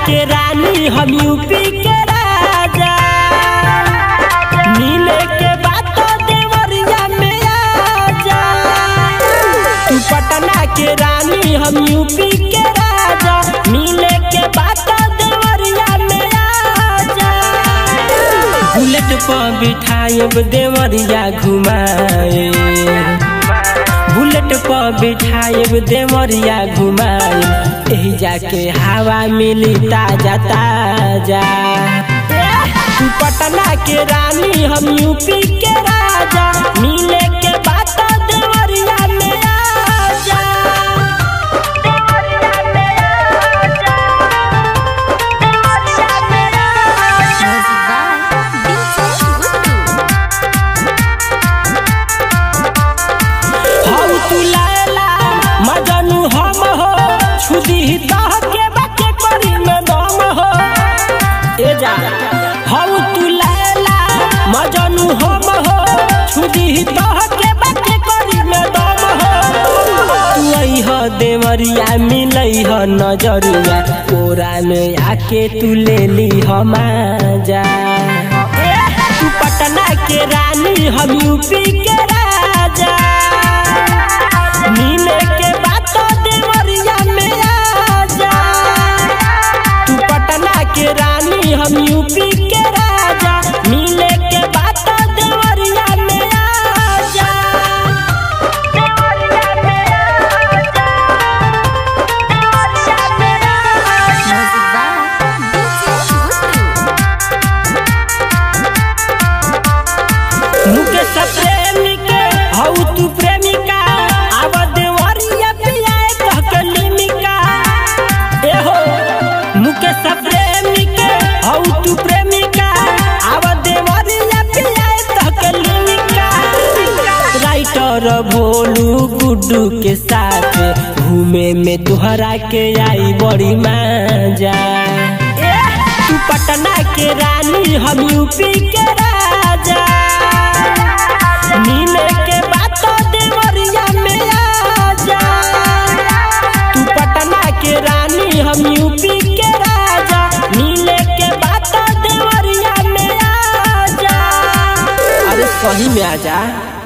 के रानी हम यूपी के राजा मिले के बात देवरिया में आजा तू पटना के रानी हम यूपी के राजा मिले के बात देवरिया में आजा बुलेट पर बिठाएब देवरिया घुमाए बुलेट पर बिठाएब देवरिया घुमाए एही जाके हवा मिली ताजा ताजा तू पटना के रानी हम यूपी के राजा मिले के बात देवरिया में आजा देवरिया में आजा देवरिया में आजा हऊ तू लैला मजनू हम हो छुदी तह के बच्चे करी में दम हो ए जा हऊ तू लैला मजनू हम हो छुदी तह के बच्चे करी में दम हो तू अइह देवरिया मिलई ह नजरिया कोरा में आके तू ले ली हम जा तू पटना के रानी हम यूपी के राजा मिले के बात देवरिया में आजा तू पटना के रानी हम यूपी के राजा मिले के बात देवरिया में आजा देवरिया में आजा देवरिया में आजा मुकेश प्रेमी के हऊ तू प्रेमिका आब देवरिया पियाए कह के लिमिका ए हो मुकेश प्रेमी के हऊ तू प्रेमिका आब देवरिया पियाए कह के लिमिका राइटर भोलू गुड्डू के साथ घूमे में तुहरा के आई बड़ी मजा तू पटना के रानी हम यूपी के राजा मिले के बात देवरिया में आजा तू पटना के रानी हम यूपी के राजा मिले के बात देवरिया में आजा अरे सही में आजा